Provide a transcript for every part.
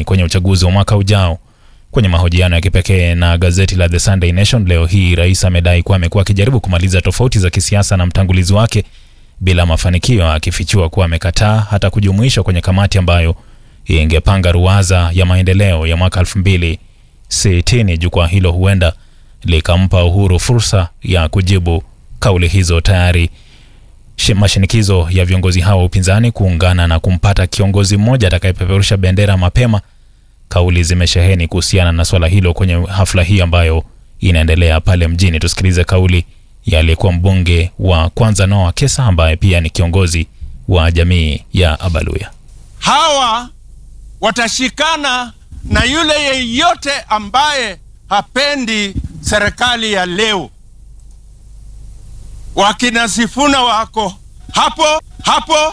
kwenye uchaguzi wa mwaka ujao. Kwenye mahojiano ya kipekee na gazeti la The Sunday Nation leo hii, rais amedai kuwa amekuwa akijaribu kumaliza tofauti za kisiasa na mtangulizi wake bila mafanikio, akifichua kuwa amekataa hata kujumuishwa kwenye kamati ambayo ingepanga ruwaza ya maendeleo ya mwaka 2060. Jukwaa hilo huenda likampa Uhuru fursa ya kujibu kauli hizo. Tayari shi- mashinikizo ya viongozi hao wa upinzani kuungana na kumpata kiongozi mmoja atakayepeperusha bendera mapema, kauli zimesheheni kuhusiana na swala hilo kwenye hafla hii ambayo inaendelea pale mjini. Tusikilize kauli ya aliyekuwa mbunge wa kwanza Noah Kesa ambaye pia ni kiongozi wa jamii ya Abaluya. hawa watashikana na yule yeyote ambaye hapendi serikali ya leo. Wakina Sifuna wako hapo hapo,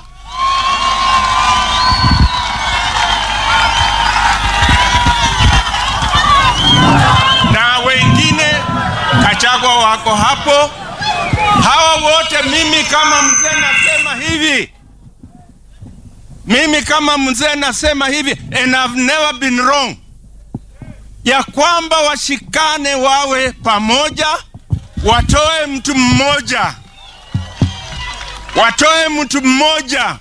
na wengine Kachagwa wako hapo. Hawa wote, mimi kama mzee nasema hivi mimi kama mzee nasema hivi and I've never been wrong, ya kwamba washikane, wawe pamoja, watoe mtu mmoja, watoe mtu mmoja.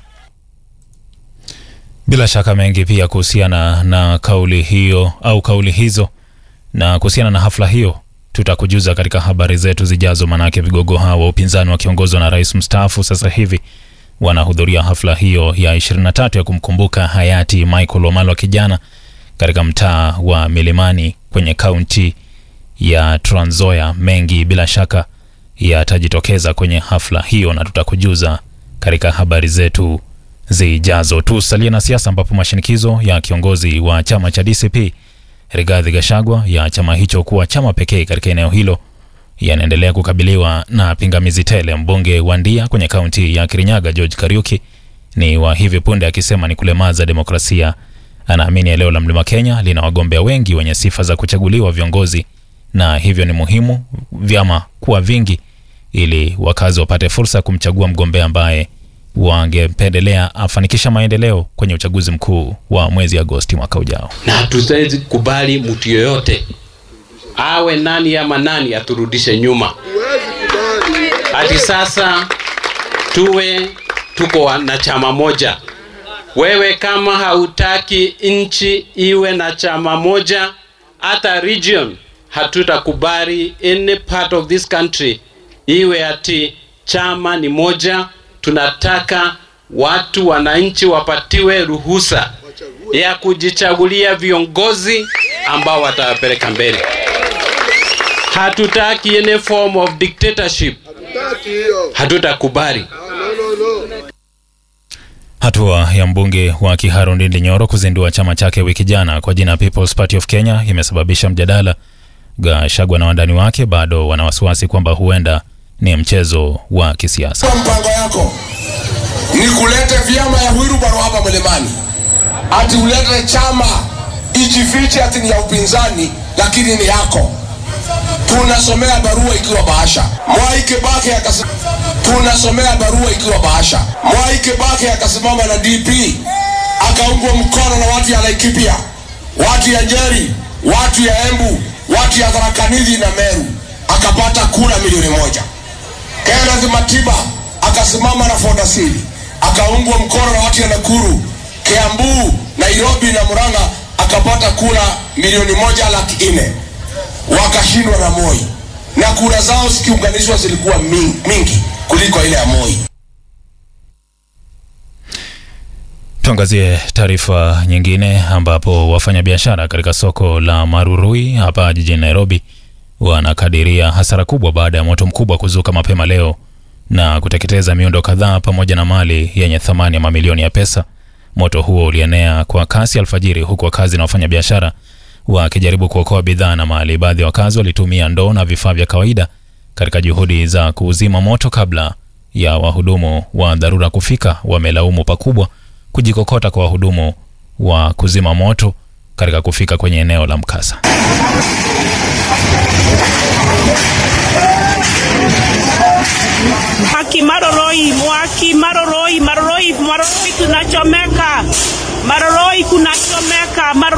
Bila shaka mengi pia kuhusiana na kauli hiyo au kauli hizo na kuhusiana na hafla hiyo tutakujuza katika habari zetu zijazo, manake vigogo hao wa upinzani wakiongozwa na rais mstaafu sasa hivi wanahudhuria hafla hiyo ya 23 ya kumkumbuka hayati Michael Wamalwa kijana katika mtaa wa Milimani kwenye kaunti ya Trans Nzoia. Mengi bila shaka yatajitokeza kwenye hafla hiyo na tutakujuza katika habari zetu zijazo. Tusalie na siasa, ambapo mashinikizo ya kiongozi wa chama cha DCP Rigathi Gachagua ya chama hicho kuwa chama pekee katika eneo hilo yanaendelea kukabiliwa na pingamizi tele. Mbunge wa Ndia kwenye kaunti ya Kirinyaga George Kariuki ni wa hivi punde akisema ni kulemaza demokrasia. Anaamini eneo la Mlima Kenya lina wagombea wengi wenye sifa za kuchaguliwa viongozi, na hivyo ni muhimu vyama kuwa vingi ili wakazi wapate fursa ya kumchagua mgombea ambaye wangependelea afanikisha maendeleo kwenye uchaguzi mkuu wa mwezi Agosti mwaka ujao. na hatuwezi kubali mtu yoyote awe nani ama nani aturudishe nyuma. Hadi sasa tuwe tuko na chama moja. Wewe kama hautaki nchi iwe na chama moja, hata region, hatutakubali any part of this country iwe ati chama ni moja. Tunataka watu wananchi wapatiwe ruhusa ya kujichagulia viongozi ambao watawapeleka mbele. Hatutaki any form of dictatorship, hatutakubali. Hatua ya mbunge wa Kiharu Ndindi Nyoro kuzindua chama chake wiki jana kwa jina People's Party of Kenya imesababisha mjadala. Gachagua na wandani wake bado wana wasiwasi kwamba huenda ni mchezo wa kisiasa. Kwa mpango yako ni kulete vyama ya Wilbaro hapa Mlimani, ati ulete chama ijifiche ati ni ya upinzani, lakini ni yako. Tunasomea barua ikiwa bahasha. Mwai Kibaki akasema, tunasomea barua ikiwa bahasha. Mwai Kibaki akasimama na DP akaungwa mkono na watu ya Laikipia, watu ya Njeri, watu ya Embu, watu ya Tharaka Nithi na Meru, akapata kura milioni moja. Kenneth Matiba akasimama na Ford Asili akaungwa mkono na watu ya Nakuru, Kiambu, Nairobi na Murang'a akapata kura milioni moja laki nne wakashindwa na Moi na kura zao zikiunganishwa zilikuwa mingi, mingi kuliko ile ya Moi. Tuangazie taarifa nyingine ambapo wafanyabiashara katika soko la Marurui hapa jijini Nairobi wanakadiria hasara kubwa baada ya moto mkubwa kuzuka mapema leo na kuteketeza miundo kadhaa pamoja na mali yenye thamani ya mamilioni ya pesa. Moto huo ulienea kwa kasi alfajiri, huku wakazi na wafanyabiashara wakijaribu kuokoa bidhaa na mali. Baadhi ya wakazi walitumia ndoo na vifaa vya kawaida katika juhudi za kuuzima moto kabla ya wahudumu wa dharura kufika. Wamelaumu pakubwa kujikokota kwa wahudumu wa kuzima moto katika kufika kwenye eneo la mkasa. Mwaki Maroroi, Mwaki Maroroi, Maroroi, Maroroi tunachomeka, Maroroi kunachomeka, Maroroi